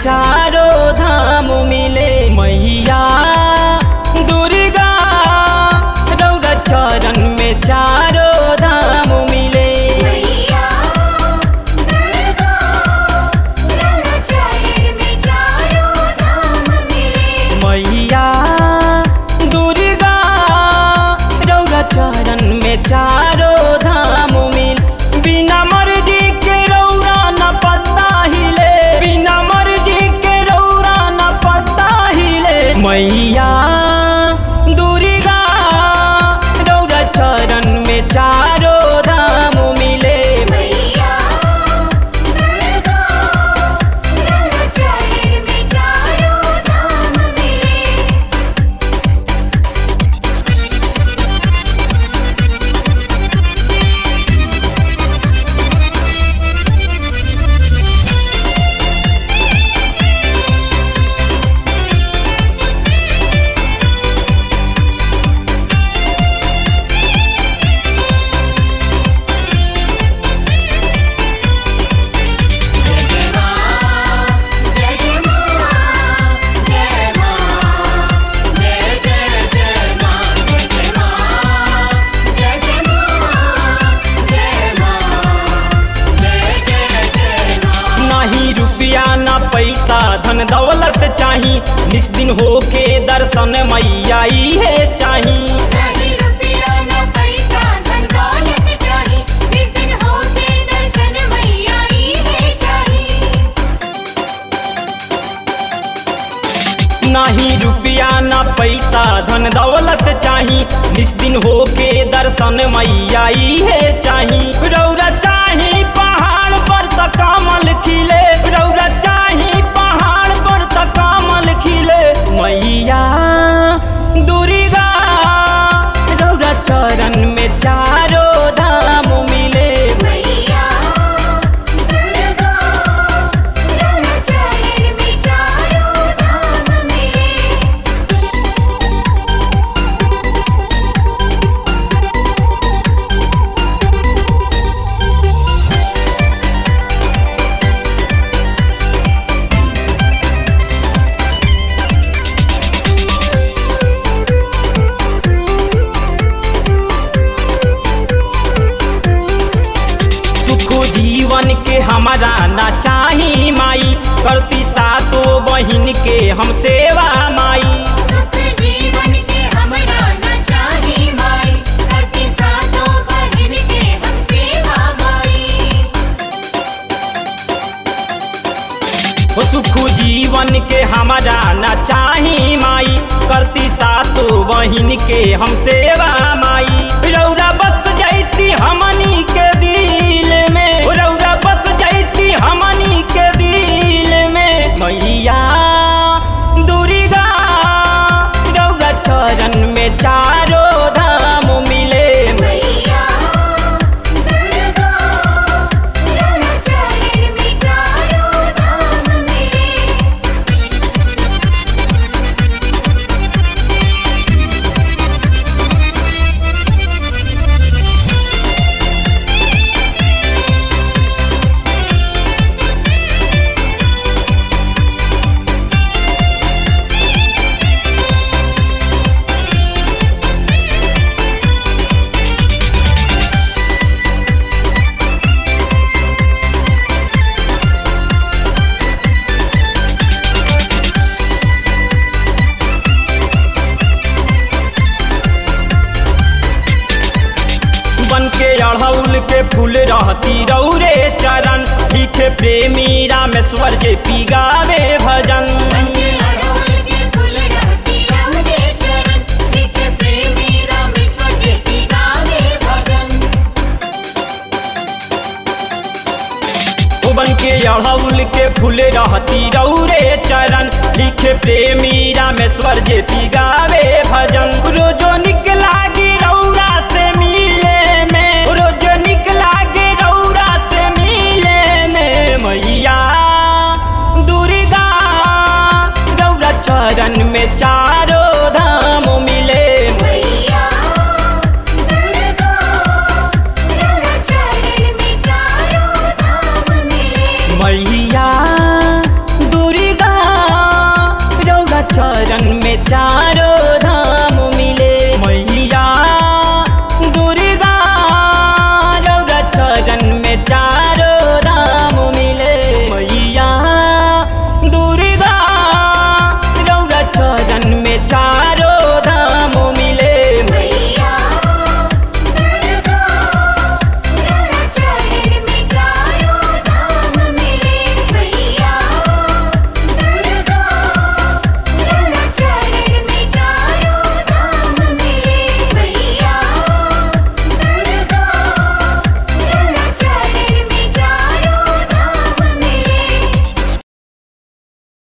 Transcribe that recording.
चारो धाम मिले मैया दुर्गा रौरा चरण में चारो धाम मिले मैया दुर्गा रौरा चरण में चारों धाम मिले मैया दुर्गा रौरा चरण में चारो धाम मिल बिना मर्जी के रौरा न पता हिले बिना मर्जी के रौरा न पता हिले मैया दुर्गा रौरा चरण में चारो धाम मिले मैया दुर्गा रौरा चरण में चारों धाम मिले जय जय मां जय मां जय जय जय मां जय जय मां जय जय मां जय मां जय जय जय मां नाही रुपया ना पैसा धन दौलत चाही निस्दिन होके दर्शन मैया है चाही नहीं रुपया न पैसा धन दौलत चाही इस दिन होते दर्शन मैया ही है चाही नाही रुपया ना पैसा धन दौलत चाही निस्दिन होके दर्शन मैया है चाही रौरा चाही पहाड़ पर त कमल खिले रौरा चाही पहाड़ पर त कमल खिले मैया दुर्गा रौरा चरण में चारो धाम मिले मैया दुर्गा रौरा चरण में चारों धाम मिले सुख जीवन के हमारा ना चाही माई करती सातो बहिन के हम सेवा माई सुख जीवन के हमरा न चाही माई करती सातों बहन के हम सेवा माई हो सुख जीवन के हमारा ना चाही माई करती सातो बहिन के हम सेवा माई रौरा बस जाती हमनी के दिल में रौरा बस जाती हमनी के दिल में मैया दुर्गा रौरा चरण में चारो धाम मिले मैया दुर्गा रौरा चरण में चारों धाम मिले बन के अड़हुल के फूल रहती रौरे चरण लिखे प्रेमी रामेश्वर जे पिगावे भजन बंदे अड़हुल के फूल रहती रहुदे चरण लिख प्रेमी रामेश्वर जी की गावे भजन ओ बन के अड़हुल के फूल रहती रौरे चरण लिखे प्रेमी रामेश्वर जे पिगावे भजन रोजो निकला गे रौरा से मिले में रोजो निकला गे रौरा से मिले में मैया दुर्गा रौरा चरण में